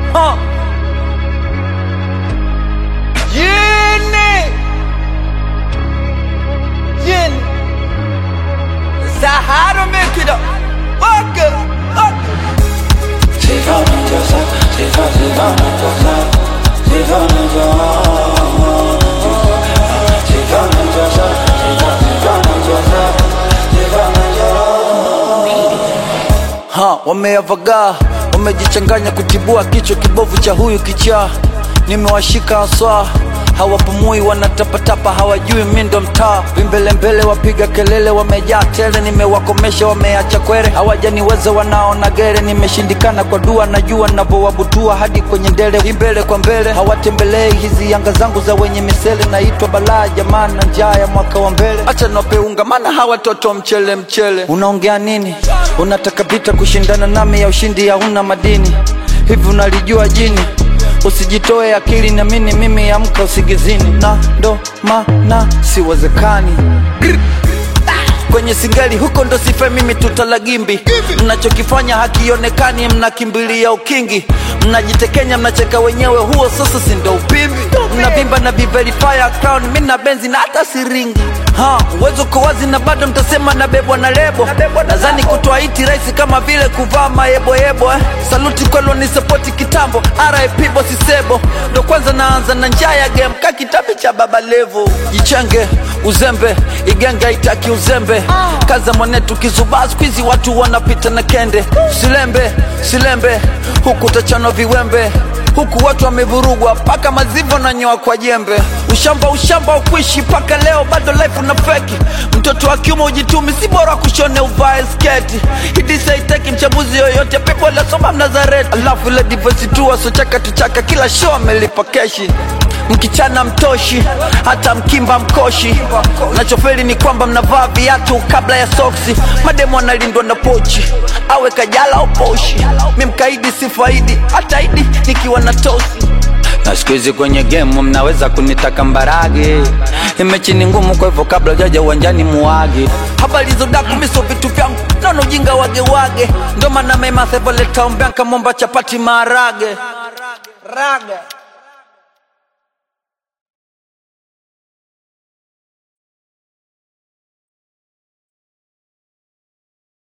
huh. Yeni Yeni Sahara make it up Fuck it Fuck it ha, wameavagaa wamejichanganya kutibua kichwa kibovu cha huyu kichaa nimewashika haswa hawapumui wanatapatapa hawajui mi ndo mtaa vimbelembele wapiga kelele wamejaa tele nimewakomesha wameacha kwere hawajaniweza wanaona gere nimeshindikana kwa dua najua navyowabutua hadi kwenye ndele imbele kwa mbele hawatembelei hizi yanga zangu za wenye misele naitwa balaa jamani na njaa ya mwaka wa mbele acha napeunga maana hawa toto mchele mchele unaongea nini unataka vita kushindana nami ya ushindi hauna madini hivi unalijua jini usijitoe akili na mini mimi amka usigizini na ndo maana siwezekani Grr. kwenye singali huko ndo sife mimi tutalagimbi mnachokifanya hakionekani mnakimbilia ukingi mnajitekenya mnacheka wenyewe huo sasa si ndo upimbi mnavimba na biverifya crown mi na benzi na hata siringi ha uwezo uko wazi na bado mtasema nabebwa na lebo nadhani kutoa iti rahisi kama vile kuvaa mayeboyebo eh. saluti kwelo ni sapoti kitambo rip bosisebo ndo kwanza naanza na njaa ya game ka kitabu cha baba levo jichenge uzembe igenge itaki uzembe kaza mwanetu kizubaa skuizi watu wanapita na kende silembe silembe huku utachanwa viwembe huku watu wamevurugwa mpaka mazivo na nyoa kwa jembe ushamba ushamba ukuishi mpaka leo bado life una feki mtoto wa kiume ujitumi si bora kushone uvae sketi hidisaiteki mchambuzi yoyote pepo lasoma mnazareti alafu ile divosi tu wasochaka tuchaka kila show amelipa keshi mkichana mtoshi hata mkimba mkoshi nachofeli ni kwamba mnavaa viatu kabla ya soksi mademo analindwa na pochi awe kajala au poshi mi mkaidi sifaidi hata idi nikiwa na tosi na siku hizi kwenye gemu mnaweza kunitaka mbarage imechi ni ngumu kwa hivyo kabla jaja uwanjani muage habari zodaku miso vitu vyangu naona ujinga wagewage ndo maana memathevoletaombeanka momba chapati maharage raga